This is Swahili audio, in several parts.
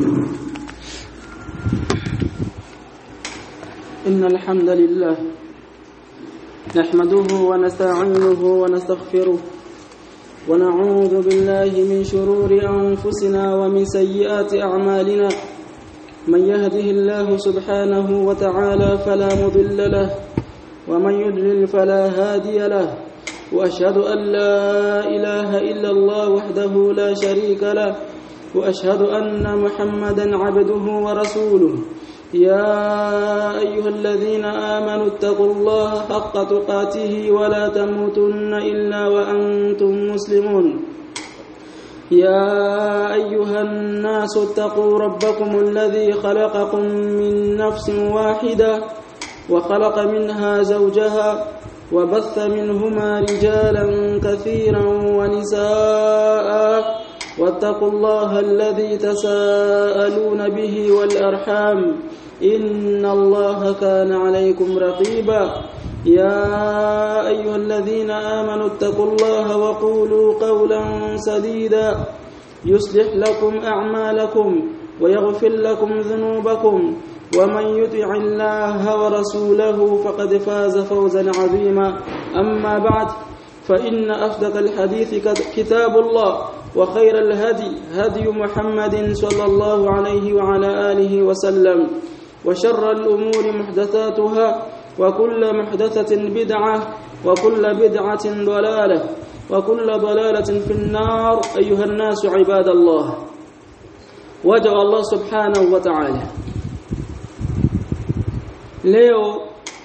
إن الحمد لله نحمده ونستعينه ونستغفره ونعوذ بالله من شرور أنفسنا ومن سيئات أعمالنا من يهده الله سبحانه وتعالى فلا مضل له ومن يضلل فلا هادي له وأشهد أن لا إله إلا الله وحده لا شريك له وأشهد أن محمدا عبده ورسوله يا أيها الذين آمنوا اتقوا الله حق تقاته ولا تموتن إلا وأنتم مسلمون يا أيها الناس اتقوا ربكم الذي خلقكم من نفس واحدة وخلق منها زوجها وبث منهما رجالا كثيرا ونساء واتقوا الله الذي تساءلون به والأرحام إن الله كان عليكم رقيبا يا أيها الذين آمنوا اتقوا الله وقولوا قولا سديدا يصلح لكم أعمالكم ويغفر لكم ذنوبكم ومن يطع الله ورسوله فقد فاز فوزا عظيما أما بعد فإن أصدق الحديث كتاب الله وخير الهدي هدي محمد صلى الله عليه وعلى آله وسلم وشر الأمور محدثاتها وكل محدثة بدعة وكل بدعة ضلالة وكل ضلالة في النار أيها الناس عباد الله وجه الله سبحانه وتعالى leo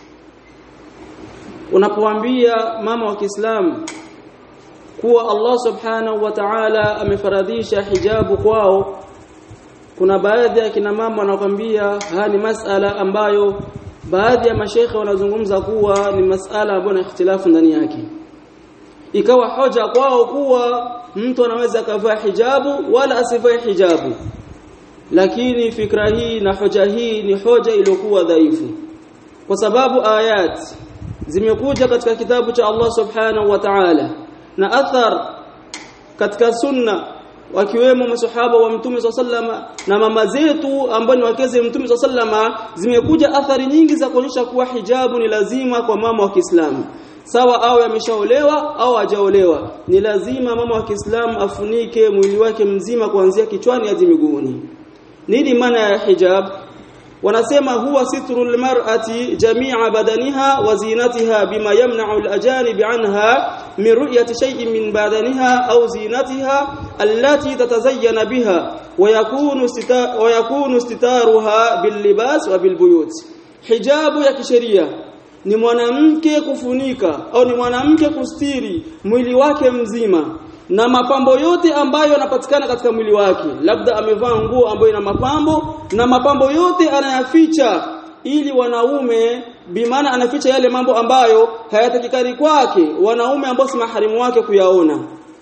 unapoambia mama wa Kiislamu kuwa Allah subhanahu wa ta'ala amefaradhisha hijabu kwao kuna baadhi ya kina mama wanakwambia haya ni masala ambayo baadhi ya mashekhe wanazungumza kuwa ni masala ambayo na ikhtilafu ndani yake ikawa hoja kwao kuwa mtu anaweza kavaa hijabu wala asivae hijabu lakini fikra hii na hoja hii ni hoja iliyokuwa dhaifu kwa sababu ayat zimekuja katika kitabu cha Allah subhanahu wa ta'ala na athar katika sunna wakiwemo masahaba wa mtume sallama na mama zetu ambao ni wakeze mtume sallama zimekuja athari nyingi za kuonyesha kuwa hijabu ni lazima kwa mama wa Kiislamu sawa au ameshaolewa au hajaolewa ni lazima mama wa Kiislamu afunike mwili wake mzima kuanzia kichwani hadi miguuni nini maana ya hijab wanasema huwa sitrul mar'ati jami'a badaniha wa zinatiha bima yamna'u al-ajanib anha min ru'yati shay'in min badaniha aw zinatiha allati tatazayyana biha wa yakunu wa yakunu istitaruha bil libas wa bil buyut hijabu ya kisheria ni mwanamke kufunika au ni mwanamke kustiri mwili wake mzima na mapambo yote ambayo yanapatikana katika mwili wake labda amevaa nguo ambayo ina mapambo na mapambo yote anayaficha ili wanaume bimaana anaficha yale mambo ambayo hayatakikani kwake wanaume ambao si maharimu wake kuyaona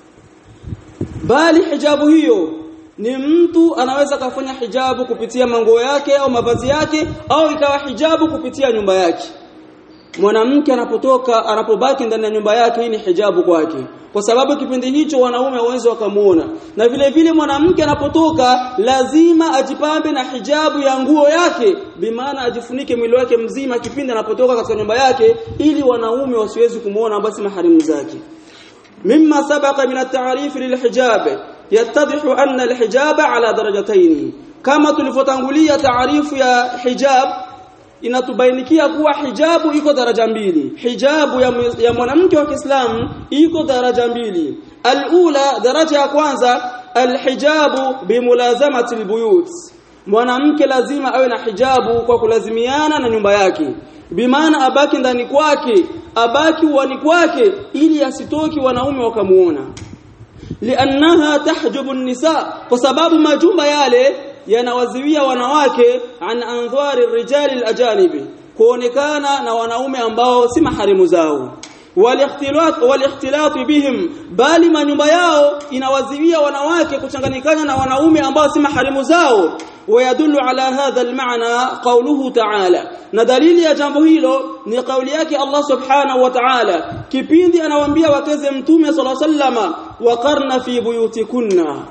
bali hijabu hiyo ni mtu anaweza kufanya hijabu kupitia manguo yake au mavazi yake au ikawa hijabu kupitia nyumba yake mwanamke anapotoka anapobaki ndani ya nyumba yake hii ni hijabu kwake kwa sababu kipindi hicho wanaume hawezi wakamuona na vile vile mwanamke anapotoka lazima ajipambe na hijabu ya nguo yake bimaana ajifunike mwili wake mzima kipindi anapotoka katika nyumba yake ili wanaume wasiwezi kumuona basi maharimu zake mimma sabaqa min at-ta'rif lilhijab yattadhihu anna alhijab ala darajatayn kama tulivyotangulia taarifu ya hijab inatubainikia kuwa hijabu iko daraja mbili hijabu ya, ya mwanamke wa Kiislamu iko daraja mbili alula daraja ya kwanza alhijabu bimulazamati albuyut mwanamke lazima awe na hijabu kwa kulazimiana na nyumba yake bimaana abaki ndani kwake abaki uani kwake ili asitoki wanaume wakamuona liannaha tahjubu nisa kwa sababu majumba yale yanawaziwia wanawake an andhari rijali alajanibi kuonekana na wanaume ambao si maharimu zao walikhtilat walikhtilat bihim bali manyumba yao inawaziwia wanawake kuchanganyikana na wanaume ambao si maharimu zao ويدل على هذا المعنى قوله تعالى na dalili ya jambo hilo ni kauli yake Allah subhanahu wa ta'ala kipindi anawaambia wakeze mtume sallallahu alayhi wasallama waqarna fi buyutikunna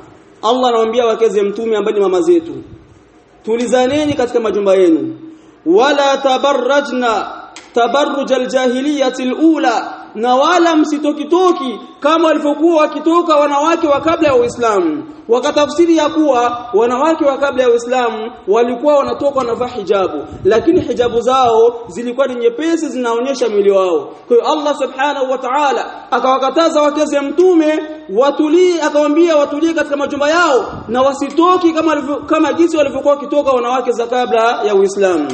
Allah anawaambia wakeze mtume ambaye ni mama zetu tulizaneni katika majumba yenu wala tabarrajna tabarruj aljahiliyati alula na wala msitokitoki kama walivyokuwa wakitoka wanawake wa kabla ya Uislamu wakatafsiri ya kuwa wanawake wa kabla ya Uislamu walikuwa wanatoka wanavaa hijabu lakini hijabu zao zilikuwa ni nyepesi zinaonyesha mwili wao kwa hiyo Allah subhanahu wa ta'ala akawakataza wakeze mtume watulie akawaambia watulie katika majumba yao na wasitoki kama kama jinsi walivyokuwa wakitoka wanawake za kabla ya Uislamu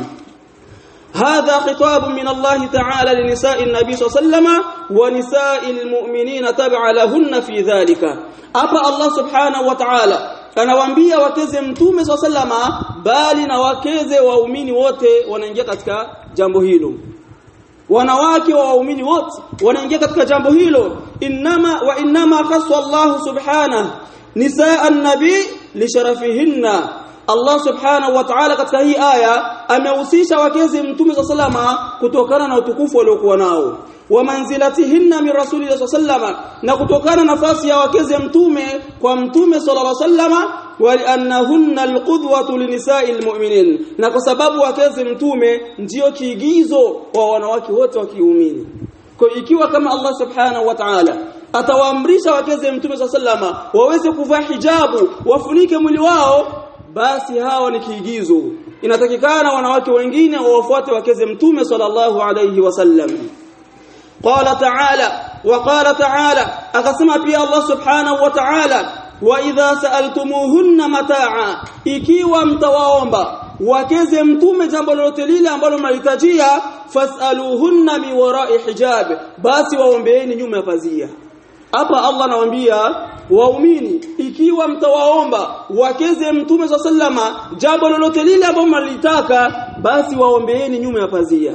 هذا خطاب من الله تعالى لنساء النبي صلى الله عليه وسلم ونساء المؤمنين تبع لهن في ذلك أبا الله سبحانه وتعالى anawaambia wakeze mtume swalla sallama bali na wakeze waumini wote wanaingia katika jambo hilo wanawake wa waumini wote wanaingia katika jambo hilo inma wa inma khassa Allah subhanahu nisaa an-nabi li sharafihinna Allah subhanahu wa ta'ala katika hii aya amehusisha wakezi mtume wa sallama kutokana na utukufu waliokuwa nao wa manzilatihinna min rasulillahi sallama na kutokana nafasi ya wakezi mtume kwa mtume sallallahu alaihi wasallama waliannahunna alqudwatu linisa'i almu'minin na kwa sababu wakezi mtume ndio kiigizo wa wanawake wote wa kiumini kwa ikiwa kama Allah subhanahu wa ta'ala atawaamrisha wakeze mtume sallama waweze kuvaa hijabu wafunike mwili wao basi hawa ni kiigizo inatakikana wanawake wengine wawafuate wakeze mtume sallallahu alayhi wasallam qala ta'ala wa qala ta'ala akasema pia Allah subhanahu wa ta'ala wa idha sa'altumuhunna mataa'a ikiwa mtawaomba wakeze mtume jambo lolote lile ambalo mnahitajia fas'aluhunna mi wara'i hijab basi waombeeni nyuma ya pazia hapa Allah anawaambia waumini ikiwa mtawaomba wakeze mtume wa sallama jambo lolote lile ambalo mnalitaka basi waombeeni nyuma ya pazia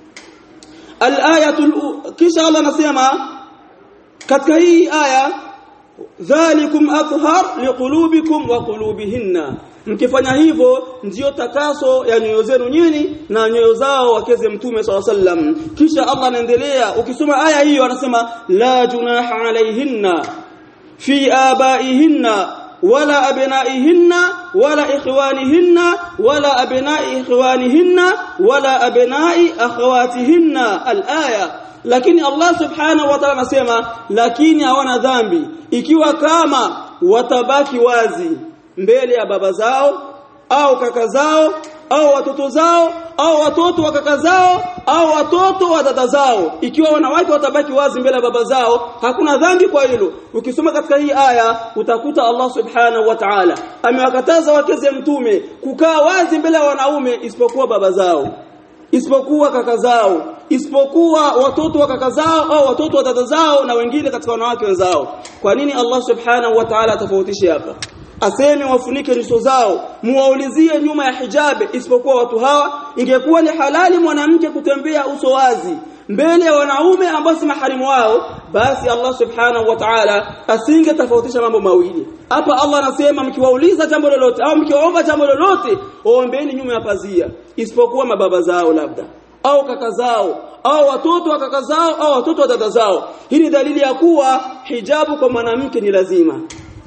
al-ayatul kisha Allah anasema katika hii aya dhalikum athhar liqulubikum wa qulubihinna mkifanya hivyo ndiyo takaso ya nyoyo zenu nyinyi na nyoyo zao wakeze mtume swalla sallam kisha Allah anaendelea ukisoma aya hiyo anasema la junaha alaihinna fi abaihinna wala abnaihinna wala ikhwanihinna wala abnai ikhwanihinna wala abnai akhawatihinna alaya lakini Allah subhanahu wa ta'ala anasema lakini hawana dhambi ikiwa kama watabaki wazi mbele ya baba zao au kaka zao au watoto zao au watoto wa kaka zao au watoto wa dada zao ikiwa wanawake watabaki wazi mbele ya baba zao hakuna dhambi kwa hilo ukisoma katika hii aya utakuta Allah subhanahu wa ta'ala amewakataza wakeze mtume kukaa wazi mbele ya wanaume isipokuwa baba zao isipokuwa kaka zao isipokuwa watoto wa kaka zao au watoto wa dada zao na wengine katika wanawake wenzao kwa nini Allah subhanahu wa ta'ala atofautishe hapa aseme wafunike nyuso zao muwaulizie nyuma ya hijabe isipokuwa watu hawa ingekuwa ni halali mwanamke kutembea uso wazi mbele ya wanaume ambao si maharimu wao basi Allah subhanahu wa ta'ala asinge tofautisha mambo mawili hapa Allah anasema mkiwauliza jambo lolote au mkiwaomba jambo lolote waombeeni nyuma ya pazia isipokuwa mababa zao labda au kaka zao au watoto wa kaka zao au watoto wa dada zao hii ni dalili ya kuwa hijabu kwa mwanamke ni lazima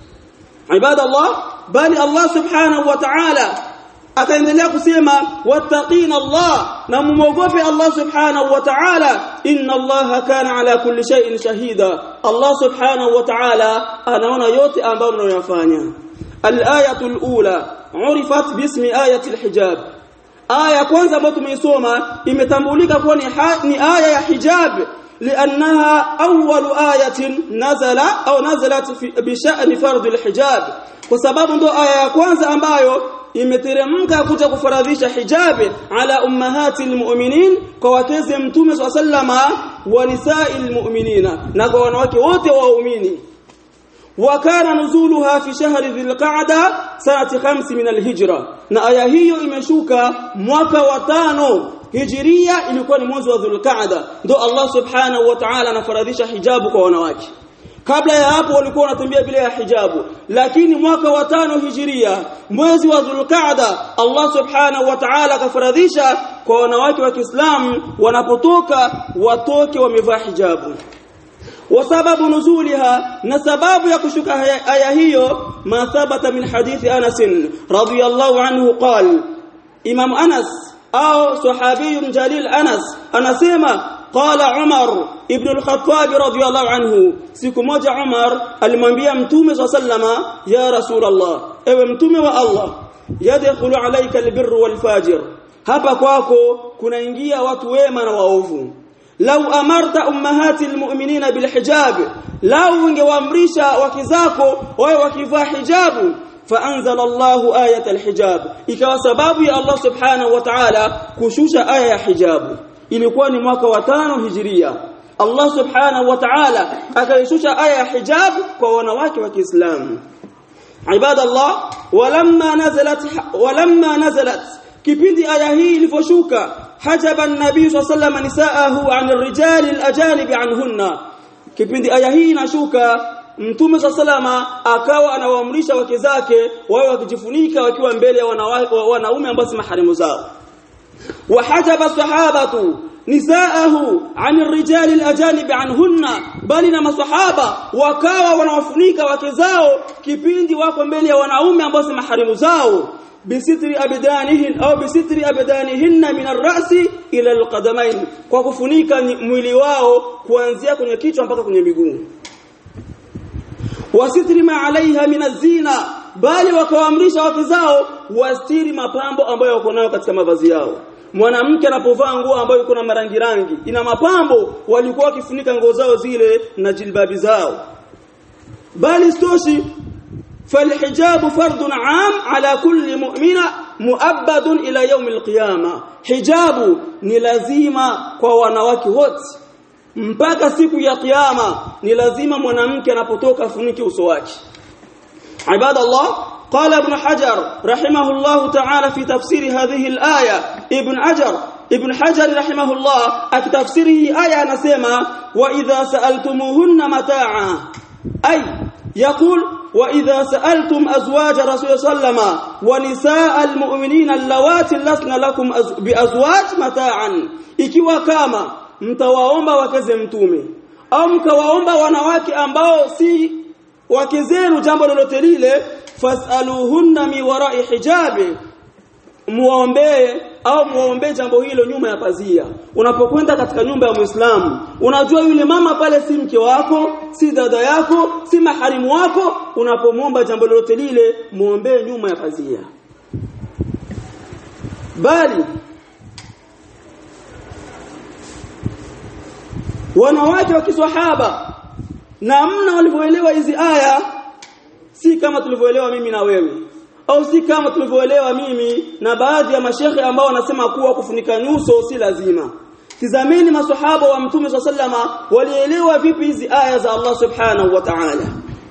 ibada Allah bali Allah subhanahu wa ta'ala akaendelea kusema wattaqina Allah na mumogope Allah subhanahu wa ta'ala inna Allah kana ala kulli shay'in shahida Allah subhanahu wa ta'ala anaona yote ambayo mnayofanya al-ayatu al-ula urifat bismi ayati al-hijab aya kwanza ambayo tumeisoma imetambulika kuwa ni, ni aya ya hijab لانها اول ايه نزل او نزلت بشان فرض الحجاب kwa sababu ndo aya ya kwanza ambayo imeteremka kuja kufaradhisha hijabi ala ummahati almu'minin kwa wakeze mtume sallama wa nisa'il mu'minina na kwa wanawake wote waumini wakana nuzuluha fi shahri dhilqa'da sanati 5 min alhijra na aya hiyo imeshuka mwaka wa tano hijiria ilikuwa ni mwezi wa dhulqa'da ndo Allah subhanahu wa ta'ala anafaradhisha hijabu kwa wanawake kabla ya hapo walikuwa wanatembea bila ya hijabu lakini mwaka wa tano hijiria mwezi wa dhulqa'da Allah subhanahu wa ta'ala akafaradhisha kwa wanawake wa Kiislamu wanapotoka watoke wamevaa hijabu وسبب نزولها نسباب يكشك آية هي ما ثبت من حديث أنس رضي الله عنه قال إمام أنس أو صحابي جليل أنس أنسيما قال عمر ابن الخطاب رضي الله عنه siku moja Umar alimwambia mtume sallama ya rasulullah ewe mtume wa Allah yadkhulu alayka albirru walfajir hapa kwako kunaingia watu wema na waovu lau amarta ummahati almu'minina bilhijab lau ungewaamrisha wake zako wawe wakivaa hijabu فانزل الله ايه الحجاب ikawa sababu ya Allah subhanahu wa ta'ala kushusha aya ya hijabu ilikuwa ni mwaka wa tano hijiria Allah subhanahu wa ta'ala akaishusha aya ya hijab kwa wanawake wa Kiislamu ibadallah walamma nazalat walamma nazalat kipindi aya hii ilivyoshuka hajaba an-nabii sallallahu alayhi nisaahu 'an ar-rijal al-ajanib 'anhunna kipindi aya hii inashuka Mtume salama akawa anawaamrisha wake zake wawe wakijifunika wakiwa mbele ya wanaume ambao si maharimu zao وحجب الصحابه نساءه عن الرجال الاجانب عنهن bali na masahaba wakawa wanawafunika wake zao kipindi wako mbele ya wanaume ambao si maharimu zao bisitri abdanihin au bisitri abdanihinna min ar-ra'si ila al-qadamain kwa kufunika mwili wao kuanzia kwenye kichwa mpaka kwenye miguu wasitri ma alaiha min az-zina bali wakawaamrisha wake zao wastiri mapambo ambayo wako nayo katika mavazi yao mwanamke anapovaa nguo ambayo iko na marangi rangi ina mapambo walikuwa wakifunika nguo zao zile na jilbabi zao bali stoshi فالحجاب فرض عام على كل مؤمنة مؤبد إلى يوم القيامة حجاب ni lazima kwa wanawake wote mpaka siku ya kiyama ni lazima mwanamke anapotoka afunike uso wake ibadallah قال ابن حجر رحمه الله تعالى في تفسير هذه الآية ابن حجر ابن حجر رحمه الله أكتفسيره آية نسمى وإذا سألتموهن متاعا أي يقول وإذا سألتم أزواج رسول صلى الله عليه وسلم ونساء المؤمنين اللواتي لسن لكم بأزواج متاعا ikiwa kama mtawaomba wakeze mtume au mkawaomba wanawake ambao si wake zenu jambo lolote lile fasaluhunna mi wara'i hijabi muombee au muombee jambo hilo nyuma ya pazia unapokwenda katika nyumba ya Muislamu unajua yule mama pale si mke wako si dada yako si maharimu wako unapomwomba jambo lolote lile muombee nyuma ya pazia bali wanawake wa kiswahaba namna walivyoelewa hizi aya si kama tulivyoelewa mimi na wewe au si kama tulivyoelewa mimi na baadhi ya mashekhe ambao wanasema kuwa kufunika nyuso si lazima tizameni maswahaba wa mtume sallama walielewa vipi hizi aya za Allah subhanahu wa ta'ala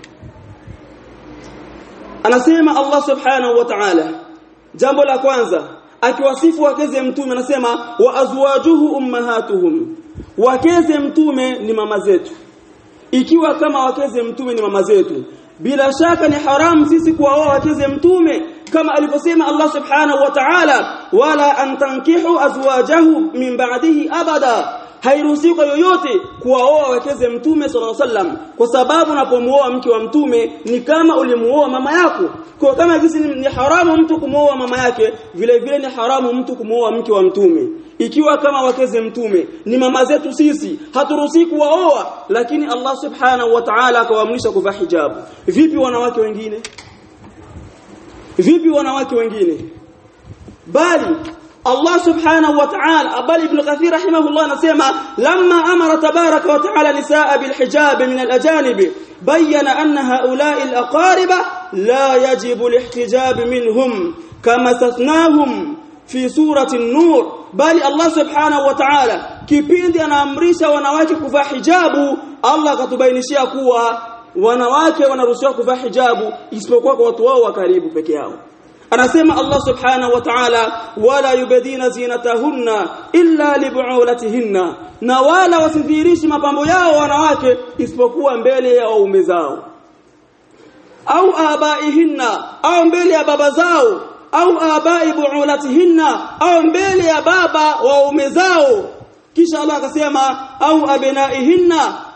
anasema Allah subhanahu wa ta'ala jambo la kwanza akiwasifu wakeze mtume anasema wa azwajuhu ummahatuhum wakeze mtume ni mama zetu ikiwa kama wakeze mtume ni mama zetu bila shaka ni haramu sisi kuwaoa wakeze mtume kama alivyosema Allah subhanahu wa ta'ala wala an tankihu azwajahu min ba'dihi abada hairuhusiwi kwa yoyote kuwaoa wakeze mtume sallallahu alaihi wasallam kwa sababu unapomuoa mke wa mtume ni kama ulimuoa mama yako kwa kama jinsi ni haramu mtu kumuoa mama yake vile vile ni haramu mtu kumuoa mke wa mtume ikiwa kama wakeze mtume ni mama zetu sisi haturuhusi kuwaoa lakini Allah subhanahu wa ta'ala akawaamrisha kuvaa hijabu vipi wanawake wengine vipi wanawake wengine bali Allah subhanahu wa ta'ala bali ibn Kathir rahimahullah anasema lamma amara tabaraka wa ta'ala nisaa bil hijab min al ajanib bayyana anna haula'i al aqariba la yajibu al ihtijab minhum kama tathnahum fi surati an-nur bali Allah subhanahu wa ta'ala kipindi anaamrisha wanawake kuvaa hijabu Allah akatubainishia kuwa wanawake wanaruhusiwa kuvaa hijabu isipokuwa kwa watu wao wa karibu peke yao anasema Allah subhanahu wa ta'ala wala yubadina zinatahunna illa libu'ulatihinna na wala wasidhihirishi mapambo yao wanawake isipokuwa mbele ya waume zao au abaihinna au mbele ya baba zao au abai bu'ulatihinna au mbele ya baba wa waume zao kisha Allah akasema au abnaihinna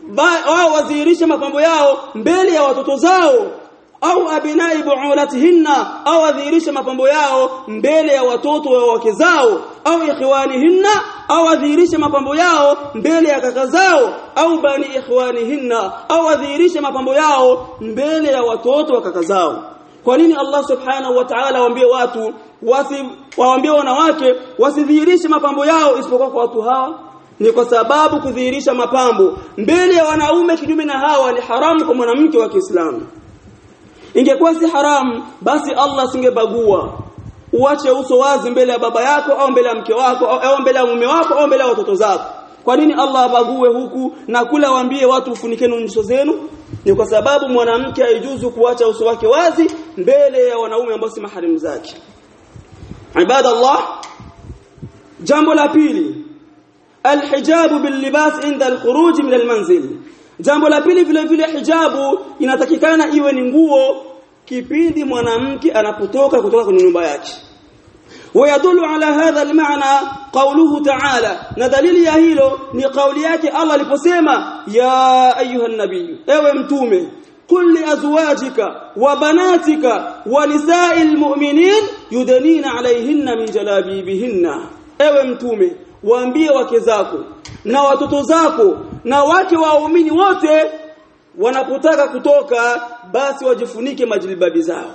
wao wadhihirishe mapambo yao mbele ya watoto zao au abinai buulatihinna au adhihirishe mapambo yao mbele ya watoto wa wake zao au ikhwanihinna au adhihirishe mapambo yao mbele ya kaka zao au bani ikhwanihinna au adhihirishe mapambo yao mbele ya watoto wa kaka zao kwa nini Allah subhanahu wa ta'ala waambie watu wasi waambie wanawake wasidhihirishe mapambo yao isipokuwa kwa watu hawa ni kwa sababu kudhihirisha mapambo mbele ya wanaume kinyume na hawa ni haramu kwa mwanamke wa Kiislamu ingekuwa si haramu basi Allah singebagua uache uso wazi mbele ya baba yako au mbele ya mke wako au mbele ya mume wako au mbele ya watoto zako kwa nini Allah abague huku na kula waambie watu ufunikeni nyuso zenu ni kwa sababu mwanamke haijuzu kuacha uso wake wazi mbele ya wanaume ambao si maharimu zake ibadallah jambo la pili alhijabu billibas inda alkhuruj min almanzil jambo la pili vile vile hijabu inatakikana iwe ni nguo kipindi mwanamke anapotoka kutoka kwenye nyumba yake ويدل على هذا المعنى قوله تعالى ندليل ya hilo ni kauli yake Allah aliposema ya ayuha nabii ewe mtume قل لازواجك وبناتك ونساء المؤمنين يدنين عليهن من جلابيبهن ewe mtume waambie wake zako na watoto zako na wake waumini wote wanapotaka kutoka basi wajifunike majilbabi zao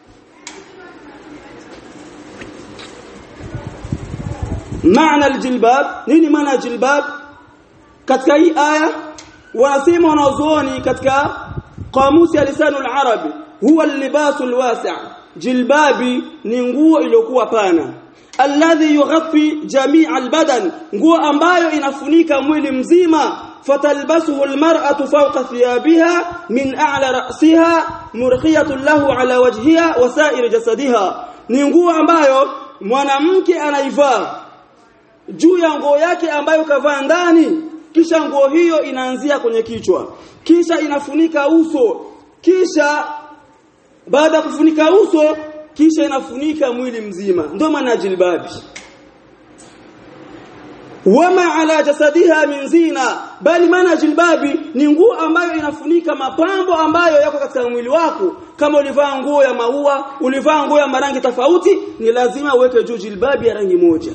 maana aljilbab nini maana jilbab katika hii aya wanasema wanazuoni katika qamusi ya lisanu al-arabi huwa al-libasu al-wasi' jilbabi ni nguo iliyokuwa pana alladhi yughaffi jami' al-badan nguo ambayo inafunika mwili mzima fatalbasuhu al-mar'atu fawqa thiyabiha min a'la ra'siha murkhiyatun lahu ala wajhiha wa sa'ir jasadiha ni nguo ambayo mwanamke anaivaa juu ya nguo yake ambayo kavaa ndani kisha nguo hiyo inaanzia kwenye kichwa kisha inafunika uso kisha baada ya kufunika uso kisha inafunika mwili mzima ndio maana jilbabi wama ala jasadiha min zina bali maana jilbabi ni nguo ambayo inafunika mapambo ambayo yako katika mwili wako kama ulivaa nguo ya maua ulivaa nguo ya marangi tofauti ni lazima uweke juu jilbabi ya rangi moja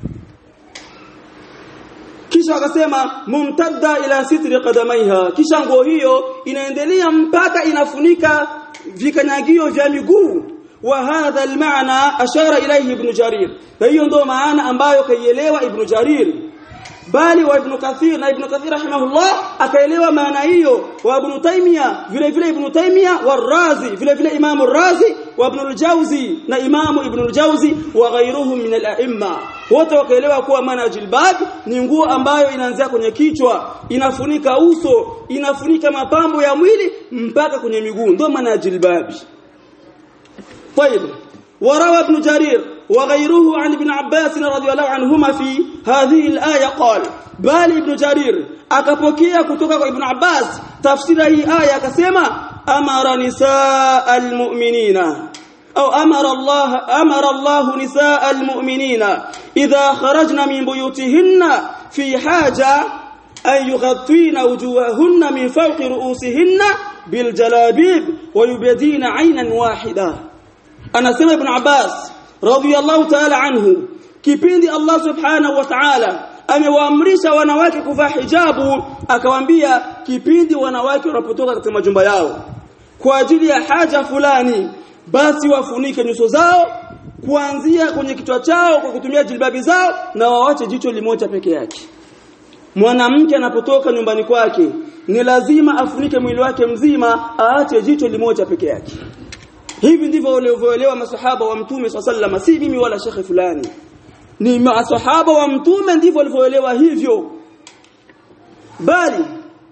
kisha akasema mumtadda ila sitri qadamaiha kisha nguo hiyo inaendelea mpaka inafunika vikanyagio vya miguu wa hadha almaana ashara ilayhi ibn jarir na hiyo ndio maana ambayo kaielewa ibn jarir bali wa ibn kathir na ibn kathir rahimahullah akaelewa maana hiyo wa ibn taymiya vile vile ibn taymiya wa razi vile vile imam razi wa ibn al-jawzi na imam ibn al-jawzi wa ghayruhum min al-a'imma wote wakaelewa kuwa maana jilbab ni nguo ambayo inaanzia kwenye kichwa inafunika uso inafunika mapambo ya mwili mpaka kwenye miguu ndio maana jilbab طيب وروى ابن جرير وغيره عن ابن عباس رضي الله عنهما في هذه الآية قال بل ابن جرير akapokea kutoka kwa Ibn Abbas tafsiri hii aya akasema amara nisaa almu'minina au amara Allah amara Allah nisaa almu'minina idha kharajna min buyutihinna fi haja an yughattina wujuhahunna min fawqi ru'usihinna bil jalabib wa yubdina 'aynan wahida anasema Ibn Abbas radiyallahu ta'ala anhu kipindi Allah subhanahu wa ta'ala amewaamrisha wanawake kuvaa hijabu akawaambia kipindi wanawake wanapotoka katika majumba yao kwa ajili ya haja fulani basi wafunike nyuso zao kuanzia kwenye kichwa chao kwa kutumia jilbabi zao na wawache jicho limoja peke yake mwanamke anapotoka nyumbani kwake ni lazima afunike mwili wake mzima aache jicho limoja peke yake hivi ndivyo walivyoelewa masahaba wa mtume swalla si mimi wala shekhe fulani ni masahaba wa mtume ndivyo walivyoelewa hivyo bali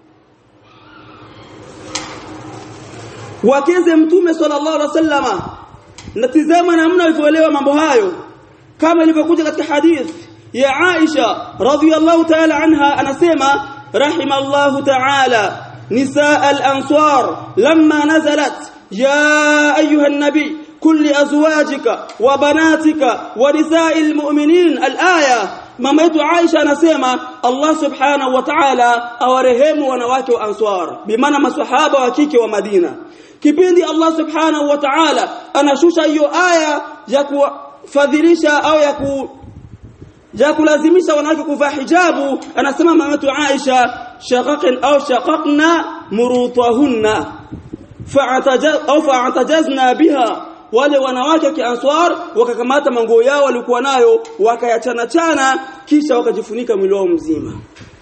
wakeze mtume sallallahu alaihi wasallama natizama namna walivyoelewa mambo hayo kama ilivyokuja katika hadith ya Aisha radhiyallahu ta'ala anha anasema rahimallahu ta'ala nisaa al-ansar lamma nazalat يا أيها النبي كل أزواجك وبناتك ونساء المؤمنين الآية mama yetu Aisha anasema Allah subhanahu wa ta'ala awarehemu wanawake wa Ansar bimaana maswahaba wa kike wa Madina kipindi Allah subhanahu wa ta'ala anashusha hiyo aya ya kufadhilisha au ya ku ya kulazimisha wanawake kuvaa hijabu anasema mama yetu Aisha shaqaqin au shaqaqna murutahunna fa'atajaz au fa'atajazna biha wale wanawake wa kianswar wakakamata manguo yao walikuwa nayo wakayachana chana kisha wakajifunika mwili wao mzima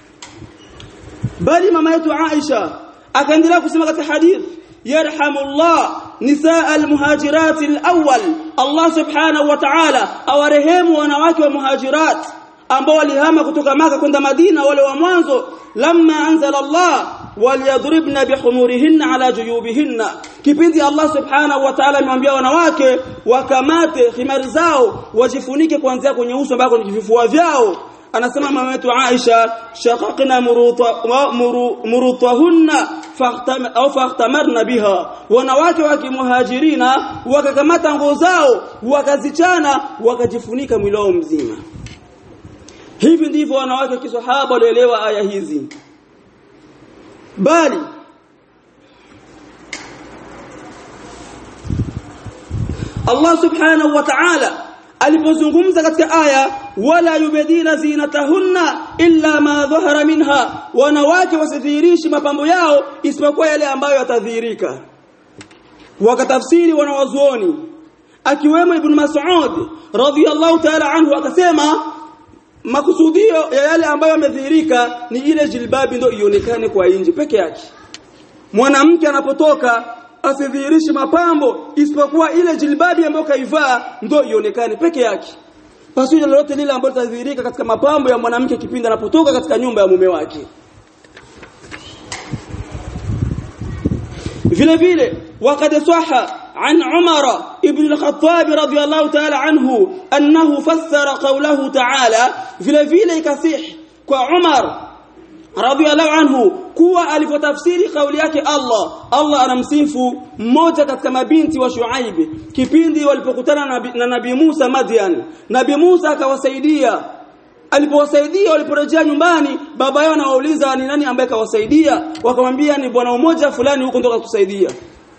bali mama yetu Aisha akaendelea kusema katika hadith yarhamullah nisaa almuhajirat alawwal Allah subhanahu wa ta'ala awarehemu wanawake wa muhajirat ambao walihama kutoka maka kwenda Madina wale wa mwanzo lamma anzala Allah waliyadribna bihumurihinna ala juyubihinna kipindi Allah subhanahu wa ta'ala amemwambia wanawake wakamate khimari zao wajifunike kuanzia kwenye uso mpaka kwenye vifua vyao anasema mama yetu Aisha shaqaqna murutahunna au fahtamarna biha wanawake wa kimuhajirina wakakamata nguo zao wakazichana wakajifunika mwili wao mzima hivi ndivyo wanawake kisahaba walielewa aya hizi bali Allah subhanahu wa ta'ala alipozungumza katika aya wala yubedina zinatahunna illa ma dhahara minha wanawake wasidhihirishi mapambo yao isipokuwa yale ambayo yatadhihirika wakatafsiri wanawazuoni akiwemo ibn Mas'ud radhiyallahu ta'ala anhu akasema makusudio ya yale ambayo yamedhihirika ni ile jilbabi ndio ionekane kwa nje peke yake mwanamke anapotoka asidhihirishi mapambo isipokuwa ile jilbabi ambayo kaivaa ndio ionekane peke yake pasuje lolote lile ambalo litadhihirika katika mapambo ya mwanamke kipindi anapotoka katika nyumba ya mume wake vile vile وقد صح عن عمر ابن الخطاب رضي الله تعالى عنه أنه فسر قوله تعالى vile vile ikasih kwa Umar radhiallahu anhu kuwa alipotafsiri kauli yake Allah Allah anamsifu mmoja katika mabinti wa Shuaib kipindi walipokutana na, na Nabii Musa Madian Nabii Musa akawasaidia alipowasaidia waliporejea nyumbani baba yao anawauliza ni nani ambaye kawasaidia wakamwambia ni bwana mmoja fulani huko ndo kutusaidia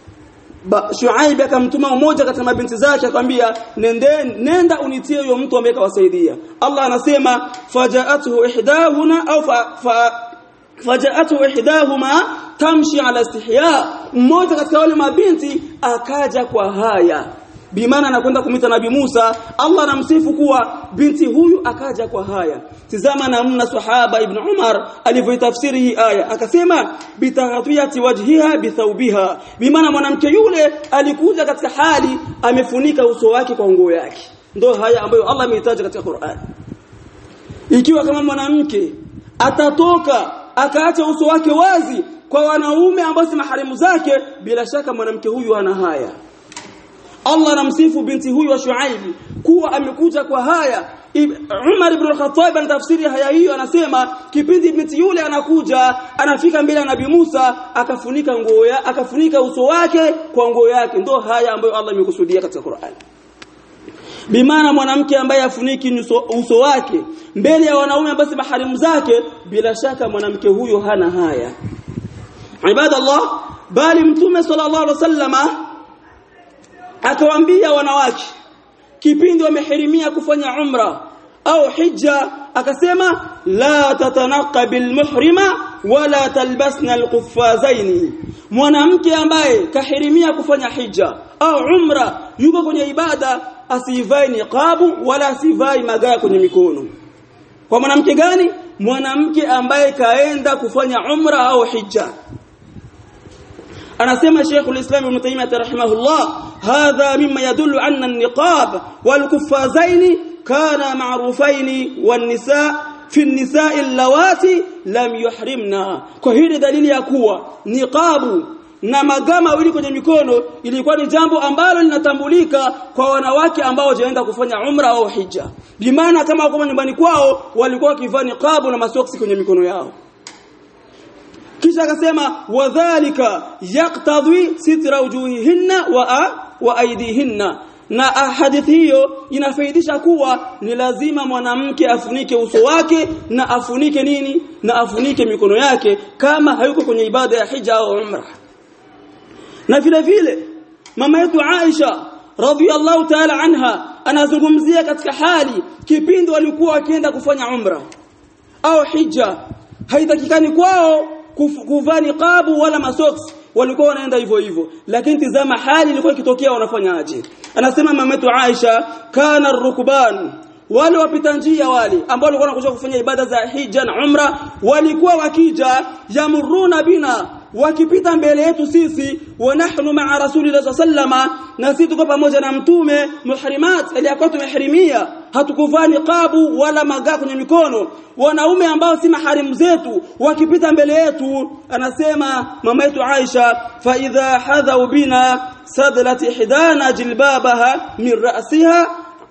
Shuaib akamtuma mmoja katika mabinti zake akamwambia nende nenda unitie huyo mtu ambaye kawasaidia Allah anasema fajaatuhu ihdahuna au fa, fa fajaatuhu ihdahuma tamshi ala istihya mmoja katika wale mabinti akaja kwa haya bimaana anakwenda kumita nabii Musa Allah anamsifu kuwa binti huyu akaja kwa haya tizama namna sahaba ibn Umar alivyoitafsiri hii aya akasema bitaghatiyati wajhiha bithawbiha bimaana mwanamke yule alikuja katika hali amefunika uso wake kwa nguo yake ndio haya ambayo Allah ameitaja katika Qur'an ikiwa kama mwanamke atatoka akaacha uso wake wazi kwa wanaume ambao si maharimu zake bila shaka mwanamke huyu ana haya Allah anamsifu binti huyu wa Shuaib kuwa amekuja kwa haya Umar ibn al-Khattab anatafsiri haya hiyo anasema kipindi binti yule anakuja anafika mbele ya Nabii Musa akafunika nguo ya akafunika uso wake kwa nguo yake ndio haya ambayo Allah amekusudia katika Qur'an bimaana mwanamke ambaye afuniki uso, uso wake mbele ya wanaume basi maharimu zake bila shaka mwanamke huyo hana haya ibadallah bali mtume sallallahu alaihi wasallama akawaambia wanawake kipindi wamehirimia kufanya umra au hija akasema la tatanaqa bilmuhrima wala talbasna alquffazaini mwanamke ambaye kahirimia kufanya hija au umra yuko kwenye ibada asivai niqabu wala asivai magaya kwenye mikono kwa mwanamke gani mwanamke ambaye kaenda kufanya umra au hija anasema Sheikhul Islam Ibn Taymiyyah rahimahullah hadha mimma yadullu anna an-niqab wal kuffazaini kana ma'rufaini wan nisa fi an-nisa'i allawati lam yuhrimna kwa hili dalili ya kuwa niqabu na magama wili kwenye mikono ilikuwa ni jambo ambalo linatambulika kwa wanawake ambao wajaenda kufanya umra au hija bimaana kama wako nyumbani kwao walikuwa wakivaa niqabu na masoksi kwenye mikono yao kisha akasema wadhālika yaqtadhi sitra wujuhihinna wa wa aydihinna na hadithi hiyo inafaidisha kuwa ni lazima mwanamke afunike uso wake na afunike nini na afunike mikono yake kama hayuko kwenye ibada ya hija au umra na vile vile mama yetu Aisha radhiallahu ta'ala anha anazungumzia katika hali kipindi walikuwa wakienda kufanya umra au hija haitakikani kwao kuvaa niqabu wala masoksi walikuwa wanaenda hivyo hivyo lakini tizama hali ilikuwa ikitokea wanafanyaje anasema mametu Aisha kana rukban wale wapita njia wale ambao walikuwa wanakuja kufanya ibada za hija na umra walikuwa wakija yamuruna bina wakipita mbele yetu sisi wa nahnu ma'a rasulillahi sallama na sisi tuko pamoja na mtume muhrimat aliyakuwa tumehirimia hatukuvaa niqabu wala magaa kwenye mikono wanaume ambao si maharimu zetu wakipita mbele yetu anasema mama yetu Aisha fa idha hadhau bina sadlat ihdana jilbabaha min ra'siha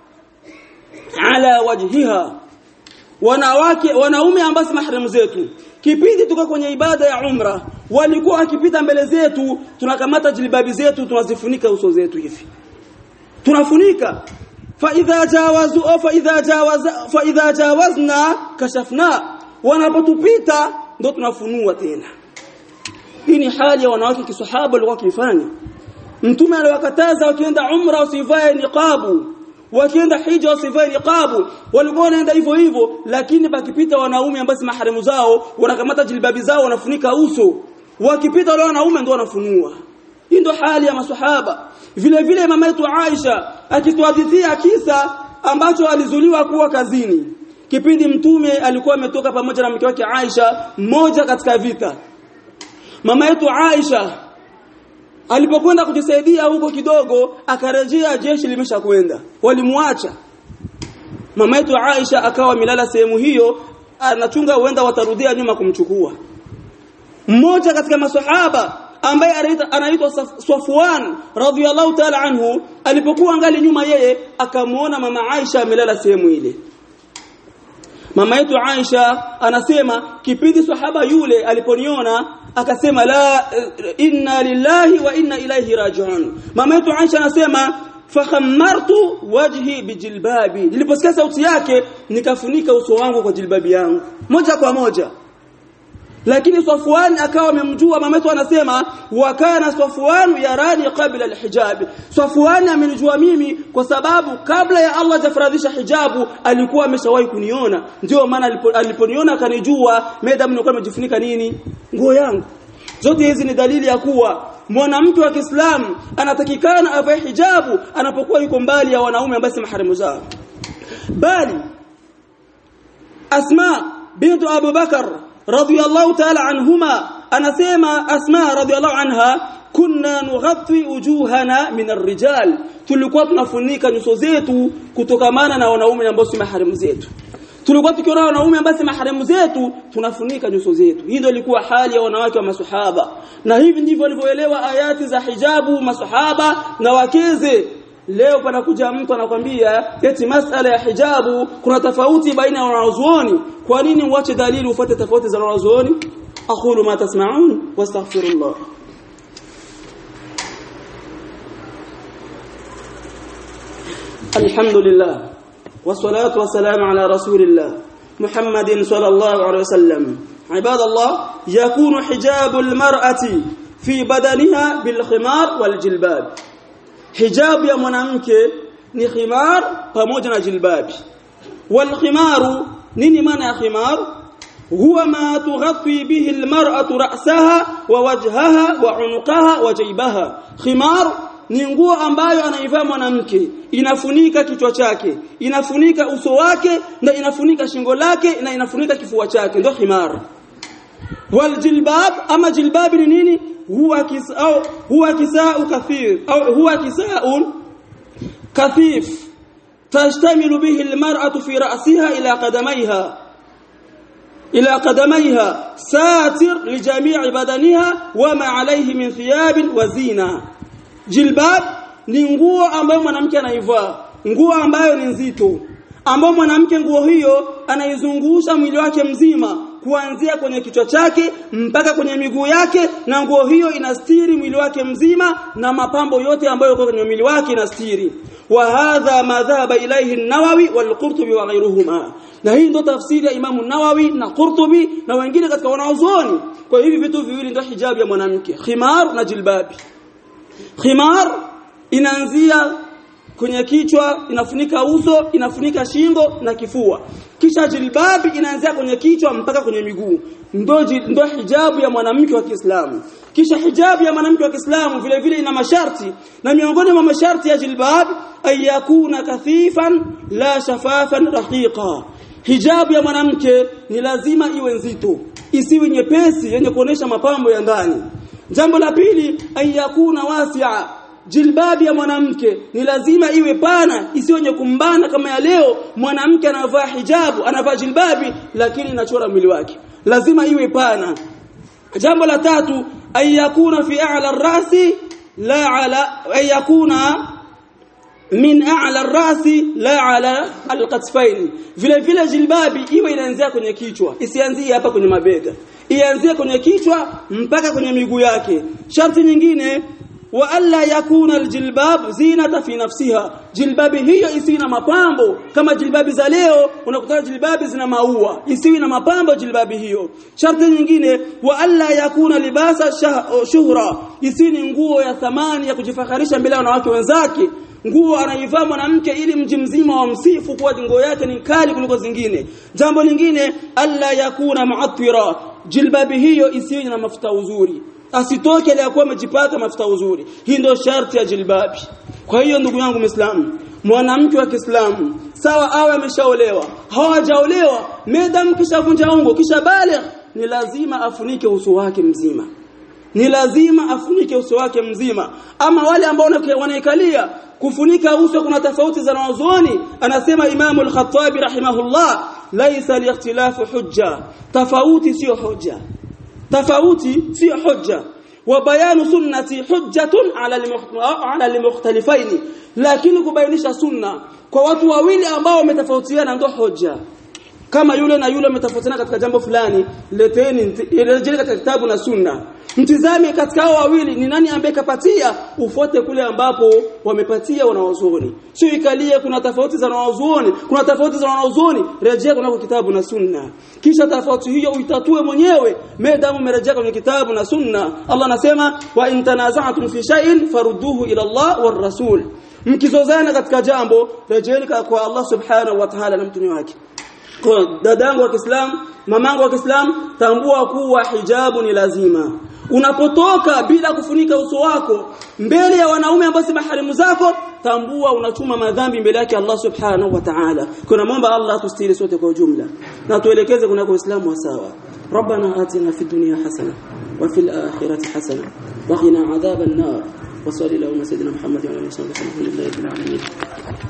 ala wajhiha wanawake wanaume ambao si maharimu zetu kipindi tuko kwenye ibada ya umra walikuwa wakipita mbele zetu tunakamata jilbabi zetu tunazifunika uso zetu hivi tunafunika fa idha jawazu fa idha jawaza fa idha jawazna kashafna wanapotupita ndo tunafunua tena hii ni hali ya wanawake kisahaba walikuwa wakifanya mtume aliwakataza wakienda umra usivae niqabu wakienda hija wasivae niqabu walikuwa wanaenda hivyo hivyo lakini bakipita wanaume ambao si maharimu zao wanakamata jilbabi zao wanafunika uso wakipita wale wanaume ndio wanafunua hii ndio hali ya maswahaba vile vile mama yetu Aisha akituhadithia kisa ambacho alizuliwa kuwa kazini kipindi mtume alikuwa ametoka pamoja na mke wake Aisha mmoja katika vita mama yetu Aisha alipokwenda kujisaidia huko kidogo akarejea jeshi limeshakwenda walimwacha mama yetu Aisha akawa milala sehemu hiyo anachunga huenda watarudia nyuma kumchukua mmoja katika maswahaba ambaye anaitwa Safwan radhiyallahu ta'ala anhu alipokuwa angali nyuma yeye akamuona mama Aisha amelala sehemu ile mama yetu Aisha anasema kipindi sahaba yule aliponiona akasema la inna lillahi wa inna ilaihi raji'un mama yetu Aisha anasema fakhammartu wajhi bijilbabi niliposikia sauti yake nikafunika uso wangu kwa jilbabi yangu moja kwa moja lakini Safwan akawa amemjua mama yetu anasema wa kana Safwan yarani qabla alhijab Safwan amenijua mimi kwa sababu kabla ya Allah jafaradhisha hijabu alikuwa ameshawahi kuniona ndio maana aliponiona akanijua madam nilikuwa nimejifunika nini nguo yangu zote hizi ni dalili ya kuwa mwanamke wa Kiislamu anatakikana avae hijabu anapokuwa yuko mbali ya wanaume ambao si maharimu zao bali Asma bintu Abu Bakar radhiyallahu ta'ala anhuma anasema Asma radhiyallahu anha kunna nughatti wujuhana min ar-rijal tulikuwa tunafunika nyuso zetu kutokamana na wanaume ambao si maharimu zetu tulikuwa tukiona wanaume ambao si maharimu zetu tunafunika nyuso zetu hii ndio ilikuwa hali ya wanawake wa maswahaba na hivi ndivyo walivyoelewa ayati za hijabu maswahaba na wakeze leo panakuja mtu anakwambia eti masala ya hijabu kuna tofauti baina ya wanazuoni kwa nini uache dalili ufuate tofauti za wanazuoni aqulu ma tasma'un wastaghfirullah alhamdulillah والصلاه والسلام على رسول الله محمد صلى الله عليه وسلم عباد الله يكون حجاب المرأة في بدنها بالخمار والجلباب hijabu ya mwanamke ni khimar pamoja na jilbabi wal khimaru nini maana ya khimar huwa ma tughatti bihi almar'atu ra'saha wa wajhaha wa unuqaha wa jaybaha khimar ni nguo ambayo anaivaa mwanamke inafunika kichwa chake inafunika uso wake na inafunika shingo lake na inafunika kifua chake ndio khimar wal jilbab ama jilbab ni nini huwa kisau huwa kisau kathir au huwa kisau kathif tashtamilu bihi almar'atu fi ra'siha ila qadamayha ila qadamayha satir li jami'i badaniha wa ma alayhi min thiyab wa zina jilbab ni nguo ambayo mwanamke anaivaa nguo ambayo ni nzito ambayo mwanamke nguo hiyo anaizungusha mwili wake mzima kuanzia kwenye kichwa chake mpaka kwenye miguu yake na nguo hiyo inastiri mwili wake mzima na mapambo yote ambayo yako kwenye mwili wake inastiri wa hadha ma dhahaba ilayhi an-Nawawi wal-Qurtubi wa ghayruhuma na hii ndio tafsiri ya Imamu Nawawi na Qurtubi na wengine katika wanaozoni kwa hivi vitu viwili ndio hijabu ya mwanamke khimar na jilbabi khimar inaanzia kwenye kichwa inafunika uso inafunika shingo na kifua kisha jilbabi inaanzia kwenye kichwa mpaka kwenye miguu ndo ndo hijabu ya mwanamke wa Kiislamu kisha hijabu ya mwanamke wa Kiislamu vile vile ina masharti na miongoni mwa masharti ya jilbab ayakuna kathifan la shafafan raqiqa hijabu ya mwanamke ni lazima iwe nzito isiwe nyepesi yenye kuonesha mapambo ya ndani jambo la pili ayakuna wasi'a jilbabi ya mwanamke ni lazima iwe pana isiwe yenye kumbana kama ya leo mwanamke anavaa hijabu anavaa jilbabi lakini inachora mwili wake lazima iwe pana jambo la tatu ayakuna fi a'la ar-rasi la ala ayakuna min a'la ar-rasi la ala al-qatfayn vile vile jilbabi iwe inaanzia kwenye kichwa isianzie hapa kwenye mabega ianzie kwenye kichwa mpaka kwenye miguu yake sharti nyingine wa alla yakuna aljilbab zinata fi nafsiha jilbabi hiyo isiwe na mapambo kama jilbabi za leo unakuta jilbabi zina maua isiwe na mapambo jilbabi hiyo sharti nyingine wa alla yakuna libasa shuhra isiwe ni nguo ya thamani ya kujifakharisha mbele ya wanawake wenzake nguo anaivaa mwanamke ili mji mzima wa msifu kuwa nguo yake ni kali kuliko zingine jambo lingine alla yakuna mu'attira jilbabi hiyo isiwe na mafuta uzuri asitoke aliyakuwa amejipaka mafuta uzuri hii ndio sharti ya jilbabi kwa hiyo ndugu yangu muislamu mwanamke wa Kiislamu sawa awe ameshaolewa hawajaolewa medam kisha vunja ungo kisha baligh ni lazima afunike uso wake mzima ni lazima afunike uso wake mzima ama wale ambao wanaikalia kufunika uso kuna tofauti za wanazuoni anasema Imam al-Khattabi rahimahullah laisa al-ikhtilafu hujja tofauti sio hujja tofauti sio hujja wa bayanu sunnati hujjatun ala al-mukhtalifaini lakini kubainisha sunna kwa watu wawili ambao wametofautiana ndio hujja kama yule na yule wametofautiana katika jambo fulani leteni rejea katika kitabu na sunna mtizame katika hao wawili ni nani ambaye kapatia ufuate kule ambapo wamepatia wanawazuoni sio ikalie kuna tofauti za wanawazuoni kuna tofauti za wanawazuoni rejea kunako kitabu na sunna kisha tofauti hiyo uitatue mwenyewe medamu umerejea kwenye kitabu na sunna Allah anasema wa in tanaza'tum fi shay'in farudduhu ila Allah war rasul mkizozana katika jambo rejeeni kwa Allah subhanahu wa ta'ala na mtume wake kwa dadangu wa Kiislamu mamangu wa Kiislamu tambua kuwa hijabu ni lazima unapotoka bila kufunika uso wako mbele ya wanaume ambao si maharimu zako tambua unachuma madhambi mbele yake Allah subhanahu wa ta'ala kuna muomba Allah tustiri sote kwa ujumla na tuelekeze kuna Uislamu wa sawa ربنا آتنا في الدنيا حسنة وفي الآخرة حسنة وقنا عذاب النار وصلى الله على سيدنا محمد وعلى اله وصحبه الحمد لله رب العالمين